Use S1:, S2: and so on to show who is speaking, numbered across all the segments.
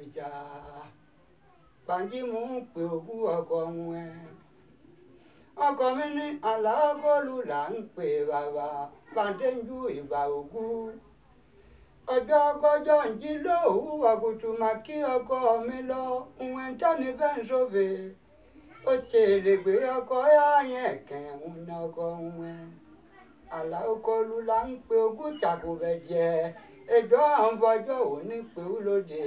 S1: ìjà Bánjí mò ń pè òkú ọkọ wọn ẹ ọkọ mi ní aláàgọ́lù là ń pè bàbá bàdéjú ìbà ògú ọjọ́ kọjọ́ ń jí lóòwú ọ̀kùtù mà kí ọkọ mi lọ ìwọ̀n tọ́ni bẹ́ẹ̀ ń sófè ó ṣe lè gbé ọkọ yáyẹn kẹ́hún ní ọkọ wọn aláàgọ́lù là ń pè ògú tàkùbẹ̀ jẹ ẹjọ́ àwọn bọ́jọ́ òní pé ó lóde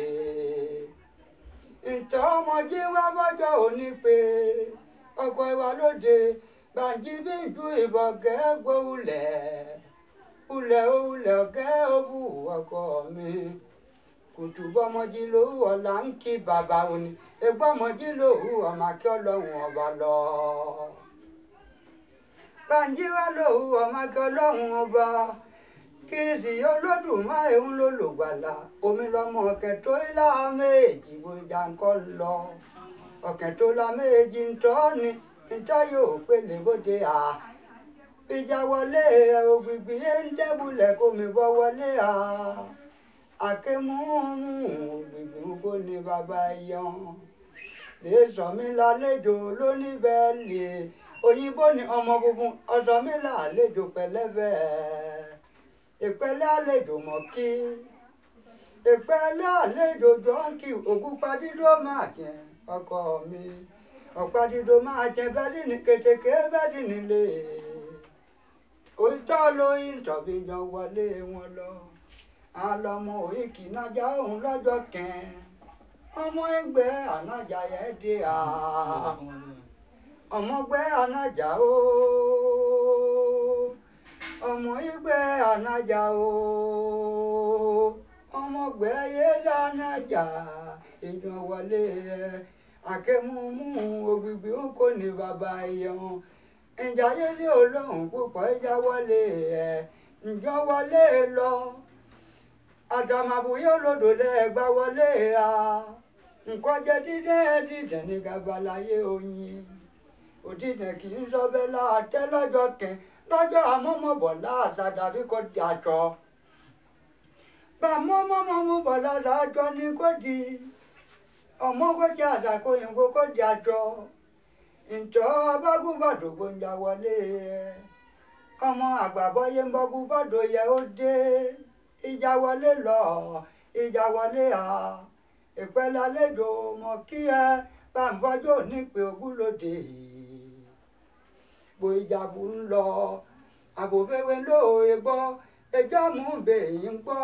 S1: ǹtọ́ ọmọdé wá bọ́jọ́ òní pé ọkọ̀ ìwà lóde Bánjí bí ju ìbọn kẹ́gbó ulẹ̀ ulẹ̀ ulẹ̀ ọ̀kẹ́ òbú ọkọ mi kùtù bọ́mọdé lówó ọ̀la ń kí bàbá òní egbọ́mọdé lówó ọmọ akí ọlọ́run ọba lọ. Bánjí wá lówó ọmọ akí ọlọ́run ọba kìrìsì olódùmarè ń lò lògbàlà omi lọmọ ọ̀kẹ́ tó ilá méjì bójá ń kọ́ lọ ọ̀kẹ́ tó la méjì ń tọ́ ni ntọ́ yóò pélé bóde à ìjà wọlé ògbìgbì ń dẹ́bulẹ̀ kó mi bọ́ wọlé à àkémúmú ògbìgbì ń kó ní bàbá yan lè sọ mí lálejò lóníbẹ̀ẹ́lì òyìnbó ni ọmọ funfun ọsọ mi lálejò pẹ̀lẹ́bẹ̀ ìpẹ́lẹ́ àlejò mọ́ kí ìpẹ́lẹ́ àlejò jọ́ǹkì ògúnpadídó máa jẹ ọkọ mi ọ̀pá-dídó máa jẹ bẹ́ẹ̀dì ní kètèké bẹ́ẹ̀dì nílé òótọ́ lóyún tọ̀bí yan wọlé wọn lọ àlọ́mọ òyìnkì nájà òun lọ́jọ́ kẹ́ẹ́ ọmọ ẹgbẹ́ ànájà yẹn dé à ọmọgbẹ́ ànájà ó ọmọ ẹgbẹ́ ànájà ó ọmọgbẹ́ yẹlẹ ànájà èèyàn wọlé ẹ àkẹ́múmú ògbìgbì ń kó ní bàbá ẹ̀yàn ìjà yẹlé olóhùn púpọ̀ ìjà wọlé ẹ̀ ǹjọ́ wọlé lọ àtàmàbùyé olódò lẹ́ẹ̀gbá wọlé a nǹkan jẹ dídẹ́ dídẹ́ ní gabalayé oyin òdìdẹ́ kì í sọ bẹ́ẹ̀ láàtẹ́ lọ́jọ́ kẹ́ lọ́jọ́ àmọ́mọ́bọ̀ láàṣà dàbí kò di àjọ bàmọ́ mọ́mọ́mọ́ bọ̀ láṣà àjọ ni kò di ọmọ kò jẹ́ àṣàkó òyìnbó kò di àjọ ǹjọ́ abágúnbàdò gbòǹjà wọlé ẹ ọmọ àgbàbọ́yé ń bọ́gúnbàdò yẹ ó dé ìjà wọlé lọ ìjà wọlé à ìpẹ́lẹ́ àlejò mọ̀ kí ẹ bá ń bọ́jọ́ nípe ogúnlódé bó ìjàbù ń lọ àbòfẹ́wé lóòye gbọ́ ẹjọ́ mú bèyí ń gbọ́.